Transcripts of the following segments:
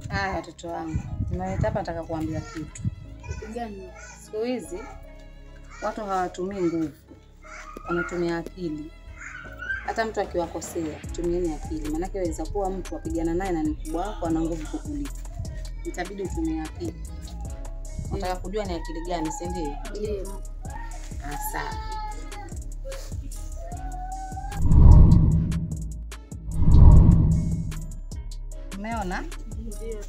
Haya watoto wangu, nimeleta hapa, nataka kuambia kitu. Kitu gani? Siku hizi watu hawatumii nguvu, wanatumia akili. Hata mtu akiwakosea, tumieni akili, maanake waweza kuwa mtu wapigana naye na ni mkubwa wako, ana nguvu kukuliko, itabidi utumie akili. Nataka kujua ni akili gani, si ndio? Ndio. Ah, sawa. Umeona? Ndio.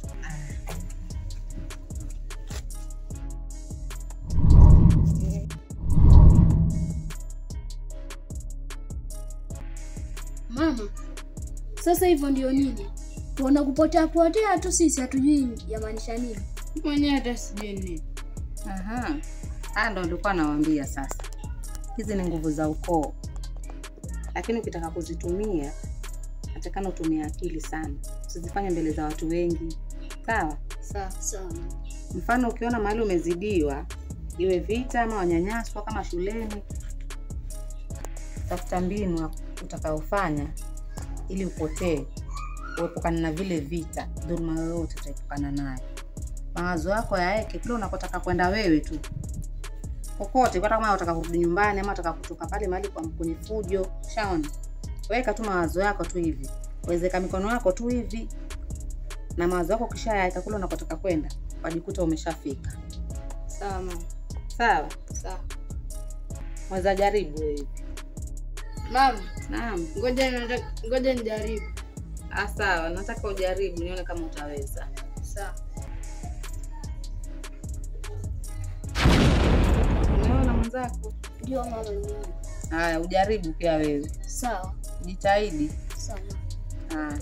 Mama, sasa hivyo ndio nini? Tuona kupotea potea tu, sisi hatujui yamaanisha nini. Mwenyewe hata sijui nini. Aha. Haya ndo nilikuwa nawaambia sasa. Hizi ni nguvu za ukoo, lakini ukitaka kuzitumia natakana utumie akili sana, usizifanye mbele za watu wengi, sawa? Sawa sawa. Mfano, ukiona mahali umezidiwa, iwe vita ama wanyanyaswa kama shuleni, tafuta mbinu utakaofanya ili upotee, uepukane na vile vita, dhuluma yoyote utaepukana nayo. Mawazo yako yaeke kule unakotaka kwenda wewe tu, kokote, hata kama unataka kurudi nyumbani ama unataka kutoka pale mahali kwa kwenye fujo, shaona, weka tu mawazo yako tu hivi, wezeka mikono yako tu hivi, na mawazo yako kisha yaeka kule unakotaka kwenda, wajikuta umeshafika. Sawa mama. Sawa, Sawa. mweza jaribu wewe. Mama, Naam. ngoja nataka ngoja nijaribu. Ah, sawa, nataka ujaribu nione kama utaweza. Sawa. Umeona mwenzako? Ndio mama ndio. Haya, ujaribu pia wewe, Sawa. jitahidi. Sawa. Haya.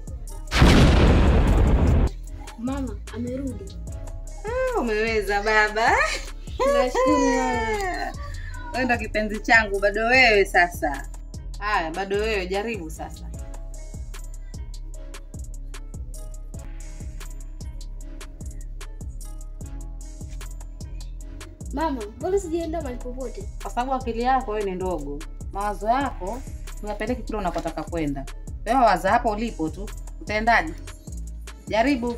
Mama amerudi. Ah, umeweza baba. Nashukuru mama. Wewe ndo kipenzi changu, bado wewe sasa. Haya, bado wewe, jaribu sasa. Mama, mbona sijaenda mahali popote? Kwa sababu akili yako wewe ni ndogo, mawazo yako uyapeleke kule unakotaka kwenda. Wewe waza hapo ulipo tu, utaendaje? Jaribu.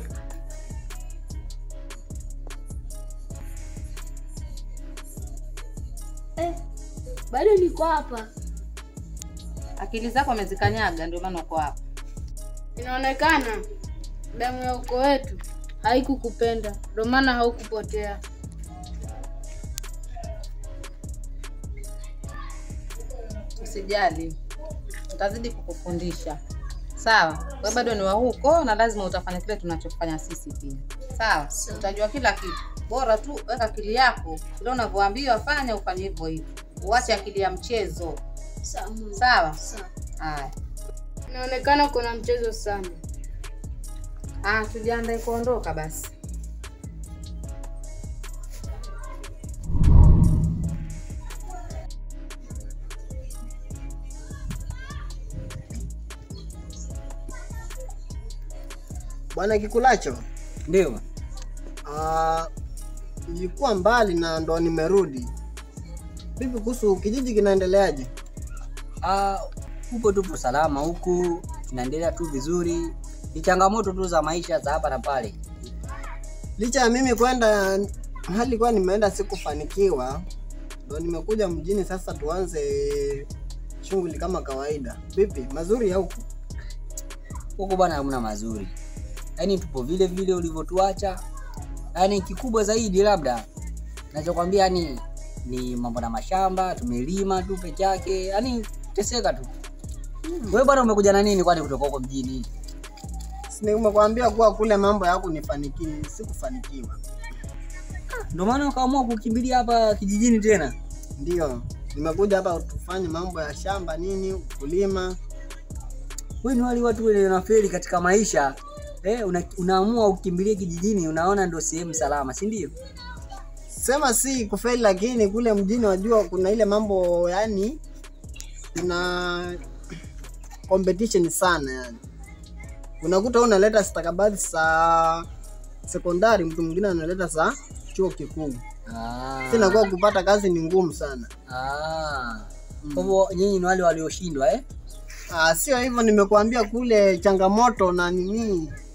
Eh, bado niko hapa. Akili zako amezikanyaga, ndio maana uko hapa. Inaonekana damu ya ukoo wetu haikukupenda, ndio maana haukupotea. Usijali, utazidi kukufundisha. Sawa, wewe bado ni wa huko na lazima utafanya kile tunachofanya sisi pia. Sawa, Sawa. utajua kila kitu. Bora tu weka akili yako kile unavyoambiwa, fanya ufanye hivyo hivyo, uache akili ya mchezo. Sawa. mama. Sawa. Sawa. Haya, Inaonekana kuna mchezo sana. ah, tujiandae kuondoka basi. Bwana Kikulacho, Ndio. ah, nilikuwa mbali na ndo nimerudi. Vipi kuhusu kijiji kinaendeleaje? Ah, huko tupo salama huku, tunaendelea tu vizuri. Ni changamoto tu za maisha za hapa na pale. Licha ya mimi kwenda mahali kwa nimeenda sikufanikiwa, ndo nimekuja mjini sasa, tuanze shughuli kama kawaida. Vipi, mazuri ya huku? Huko bwana hamna mazuri. Yaani tupo vile vile ulivyotuacha. Yaani kikubwa zaidi labda nachokwambia yani ni mambo na mashamba, tumelima tu peke yake. Yaani teseka tu. Wewe bwana umekuja na nini kwani kutoka huko mjini? Si nimekuambia kuwa kule mambo ya kunifanikiwa, sikufanikiwa. Ndio maana ukaamua kukimbilia hapa kijijini tena. Ndio nimekuja hapa tufanye mambo ya shamba nini, kulima. Wewe ni wale watu wenye wanafeli katika maisha. Eh, una, unaamua ukimbilie kijijini, unaona ndio sehemu salama, si ndio? Sema si kufeli, lakini kule mjini wajua kuna ile mambo yani, kuna competition sana yani. Unakuta wewe unaleta stakabadhi za sekondari, mtu mwingine analeta za chuo kikuu. Ah. Sina kwa kupata kazi ni ngumu sana. Ah. Kwa hivyo nyinyi ni wale walioshindwa eh? Ah, sio hivyo, nimekuambia kule changamoto na nini,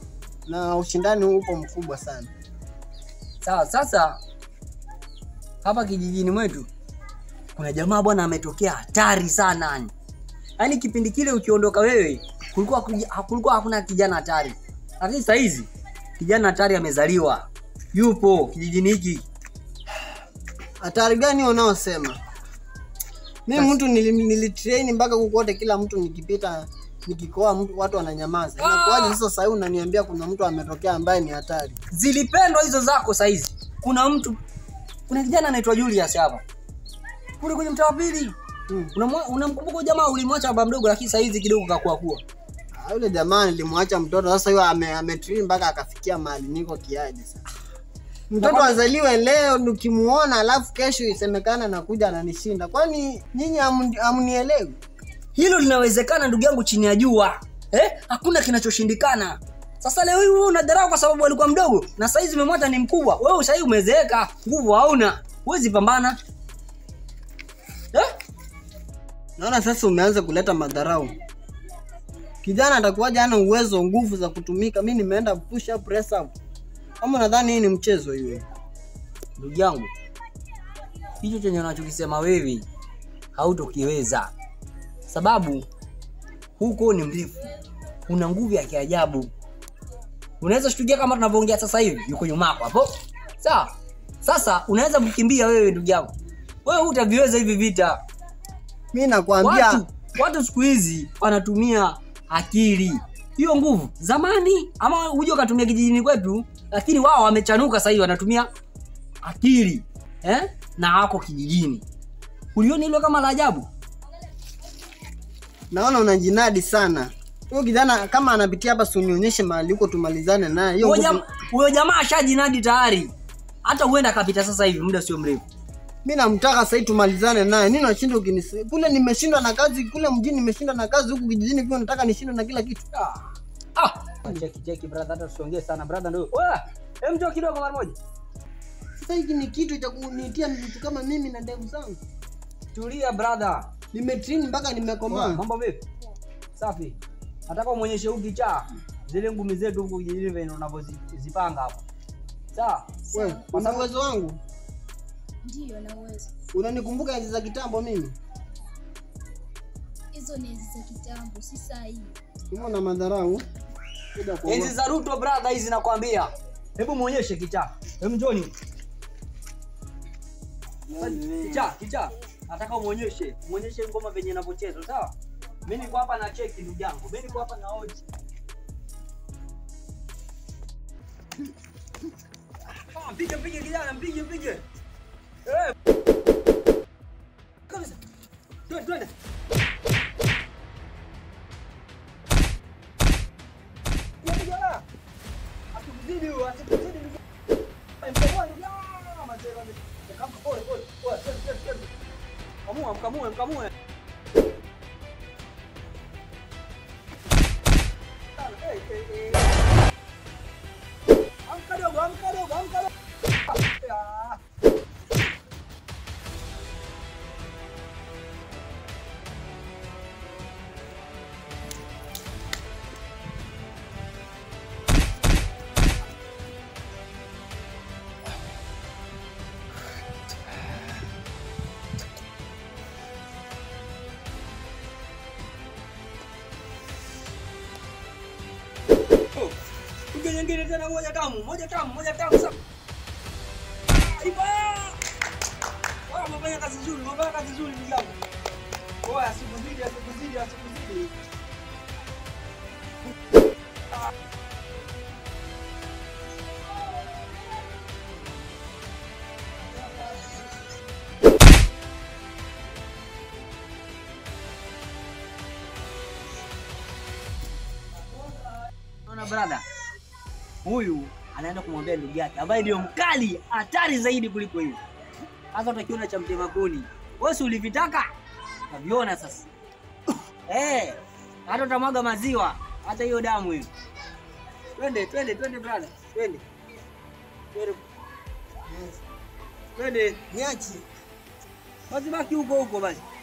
na ushindani upo mkubwa sana. Sawa, sasa hapa kijijini mwetu kuna jamaa bwana ametokea hatari sana yani. Yaani kipindi kile ukiondoka wewe kulikuwa kuja- kulikuwa hakuna kijana hatari. Lakini sasa hizi kijana hatari amezaliwa. Yupo kijijini hiki. Hatari gani unaosema? Mimi mtu nili- nilitrain mpaka kukote, kila mtu nikipita nikikoa mtu watu wananyamaza. Inakuwaje sasa sasa hivi unaniambia kuna mtu ametokea ambaye ni hatari? Zilipendwa hizo zako sasa hizi. Kuna mtu kuna kijana anaitwa Julius hapa. Kule kwenye mtaa wa pili. Hmm. Unamwa- Unamkumbuka huyo jamaa ulimwacha baba mdogo lakini sasa hizi kidogo kakua kuwa. Ah, Yule jamaa nilimwacha mtoto, sasa hiyo ame, ametrain mpaka akafikia mahali niko kiaje sasa. Mtoto azaliwe leo nikimuona, alafu kesho isemekana nakuja ananishinda. Kwani nyinyi hamu- hamnielewi? Hilo linawezekana ndugu yangu chini ya jua. Eh? Hakuna kinachoshindikana. Sasa leo hii wewe unadharau kwa sababu alikuwa mdogo na sasa hizi umemwacha ni mkubwa. Wewe sasa hivi umezeeka, nguvu hauna. Huwezi pambana. Eh? Naona sasa umeanza kuleta madharau. Kijana atakuwaje hana uwezo, nguvu za kutumika? Mimi nimeenda push up, press up. Kama nadhani hii ni mchezo hiyo. Ndugu yangu. Hicho chenye unachokisema wewe hautokiweza. Sababu huko ni mrefu. Una nguvu ya kiajabu. Unaweza shtukia kama tunavyoongea sasa hivi, yuko nyuma yako hapo. Sawa? Sasa unaweza kukimbia wewe ndugu yangu. Wewe hutaviweza hivi vita. Mimi nakwambia Watu, watu siku hizi wanatumia akili. Hiyo nguvu zamani, ama uje ukatumia kijijini kwetu, lakini wao wamechanuka sasa hivi wanatumia akili eh? na wako kijijini. Ulioni hilo kama la ajabu? naona unajinadi sana. Huyo kijana kama anapitia hapa, si unionyeshe mahali huko tumalizane naye. Hiyo Huyo nguvu jama- Huyo jamaa ashajinadi tayari, hata huenda akapita sasa hivi, muda sio mrefu. mimi namtaka sasa hivi tumalizane naye. Nini unashinda ukinisi? Kule nimeshindwa na kazi, kule mjini nimeshindwa na kazi, huku kijijini pia nataka nishindwe na kila kitu. Ah. Ah. Cheki cheki brother, hata tusiongee sana brother, ndio. Wewe, hem njoo kidogo mara moja. Sasa hiki ni kitu cha kunitia mtu kama mimi na ndevu zangu. Tulia brother. Nimetrain mpaka nimekomaa. Mambo vipi? Safi. Nataka umuonyeshe huyu kichaa zile ngumi zetu huku kijijini venye unavyozipanga hapa. Sawa? Wewe, una uwezo wangu? Ndiyo, na uwezo. Unanikumbuka enzi za kitambo mimi? Hizo ni enzi za kitambo, si saa hii. Hivyo na madharau. Kuja kuogopa. Enzi za Ruto brother hizi nakwambia. Hebu muonyeshe kichaa. Hebu njoni. Kichaa, kichaa. Nataka umuonyeshe, muonyeshe ngoma venye inavyochezwa, sawa? Mimi niko hapa na cheki ndugu yangu. Mimi niko hapa na hoji. Ah, Mpige mpige kijana, mpige mpige. Eh. Kabisa. Twende twende. Ya kijana. Asikuzidi huyo, asikuzidi ndugu. Mkamua ndugu. Ah, mazee mazee. Kama pole pole. Pole, twende twende twende. Mkamua, mkamue, mkamue. Hey, hey, hey. Amka dogo, amka dogo, amka dogo. Ah. Oh, Piga nyingine tena moja tamu, moja tamu, moja tamu sana. Iba! Wao umefanya kazi nzuri, umefanya kazi nzuri ndugu yangu. Oya, sikuzidi, sikuzidi, sikuzidi. Unaona brother? Huyu anaenda kumwambia ndugu yake ambaye ndio mkali hatari zaidi kuliko hiyo. Sasa utakiona cha mtema kuni. Wewe si ulivitaka? Naviona sasa. Eh, hata utamwaga maziwa, hata hiyo damu hiyo. Twende, twende, twende brother. Twende. Twende. Twende. Niache. Basi baki huko huko basi.